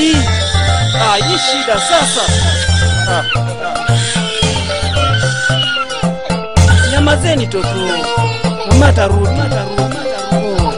hii ah, hii shida sasa ah, ah. nyamazeni toto mama atarudi atarudi, atarudi.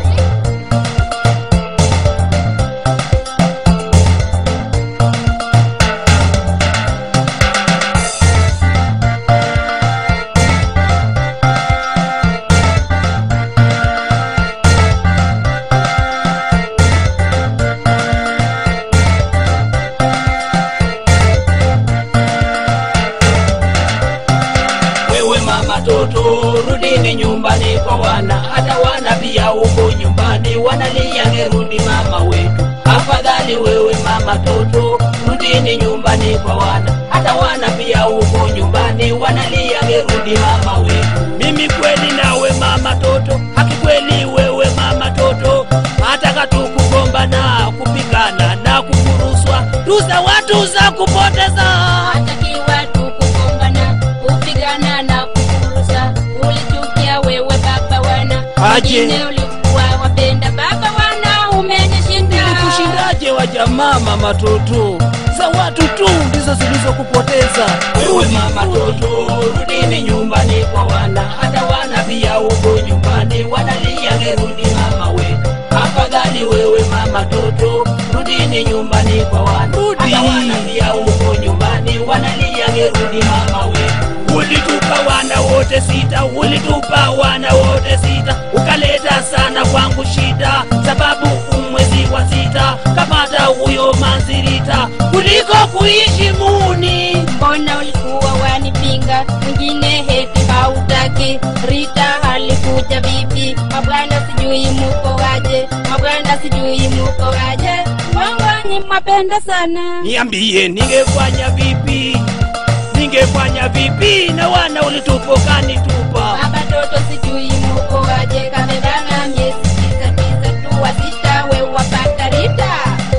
wewe mama toto rudini nyumbani kwa wana hata wana pia huko nyumbani wanalia ngerudi mama wetu afadhali wewe mama toto rudini nyumbani kwa wana hata wana pia huko nyumbani wanalia ngerudi mama wetu mimi kweli nawe mama toto haki kweli wewe mama toto hataka tu kugombana kupigana na kukuruswa tuza watu za kupoteza hatakiwa tu kugongana kupigana na kufurusa ulichukia wewe baba wana Aje. wengine ulikuwa wapenda baba wana umenishinda kushindaje wa jamaa mama toto za watu tu ndizo zilizokupoteza wewe mama toto rudini nyumbani kwa wana hata wana pia huko nyumbani wanalia ngerudi mama wetu afadhali wewe mama toto rudini nyumbani kwa wana Rudi. hata wana pia huko nyumbani wanalia ngerudi mama wetu ulitupa wana wote sita ulitupa wana wote sita ukaleta sana kwangu shida sababu umwezi wa sita kapata huyo manzirita kuliko kuishi muni mbona ulikuwa wanipinga mwingine heti hautaki rita alikuja vipi mabwana sijui muko waje mabwana sijui muko waje wangwani mapenda sana niambie ningefanya vipi ningefanya vipi na wana ulitupokanitupa baba toto sijui muko waje kamebana miezi tisa tisa tu wasita we wapata rita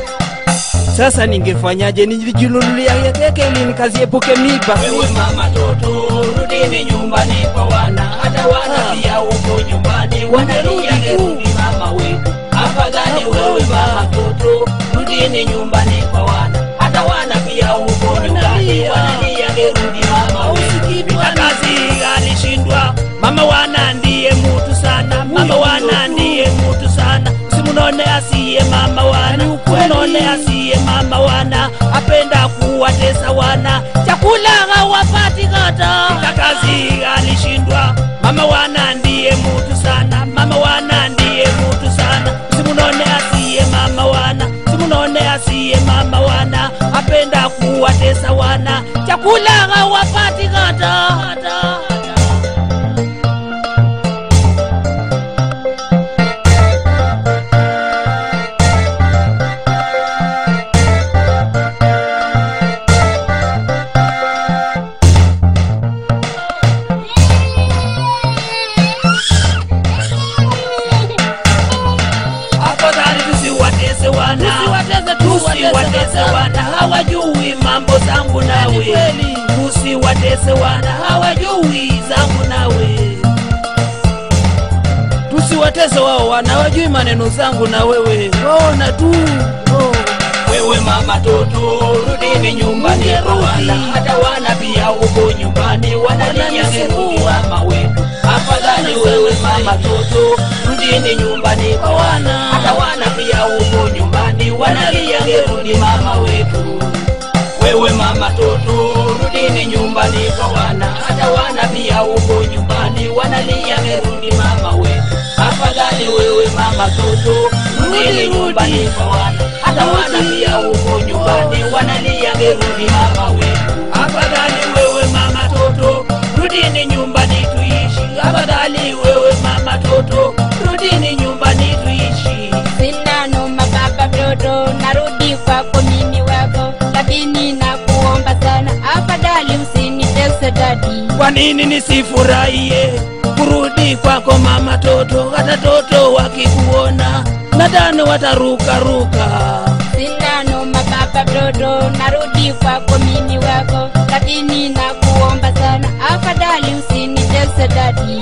sasa ningefanyaje nijinunulia keke ili nikaziepuke miba wewe mama toto rudini nyumbani kwa wana hata wana Ah. pia huko nyumbani wanalia Wangerudi tu. ngerudi mama wetu afadhali wewe mama toto rudini nyumbani kwa wana hata wana pia huko nyumbani Wanalia. wanalia ngerudi mama wetu Hausikii Vita bwana. kazi alishindwa mama wana ndiye mutu sana mama Huyo wana ndio. ndiye mutu sana usimunone asiye mama wana Ni ukweli. umunone asiye mama wana apenda kuwatesa wana chakula hawapati kata Vita kazi alishindwa mama wana ndiye mutu sana mama wana ndiye mutu sana usimunone asiye mama wana usimunone asiye mama wana apenda kuwatesa wana chakula hawapati kata, kata. afadhali tusiwatese wana Tusiwatese tu, tusiwatese watese wana hawajui mambo zangu nawe kweli. tusiwatese wana hawajui zangu nawe tusiwateze wao wanawajui maneno zangu na wewe waona tu oh. wewe mama toto rudini nyumbani kwa wana hata wana pia huko nyumbani wanalia ngerudi mama wetu afadhali wewe mama toto rudini nyumbani kwa wana hata wana pia huko nyumbani wanalia ngerudi mama wetu wewe mama toto rudini nyumbani kwa wana hata wana pia huko nyumbani wanalia ngerudi mama wetu afadhali wewe mama toto rudini nyumbani kwa wana hata wana pia huko nyumbani wanalia ngerudi mama wetu afadhali wewe mama toto rudini nyumbani tuishi afadhali wewe mama toto rudini nyumbani tuishi sina noma baba mtoto narudi kwako mimi wako lakini nakuomba sana afadhali usinitese dadi kwa nini nisifurahie kurudi kwako mama toto hata toto wakikuona nadhani watarukaruka sina noma baba mtoto narudi kwako mimi wako lakini nakuomba sana afadhali usinitese dadi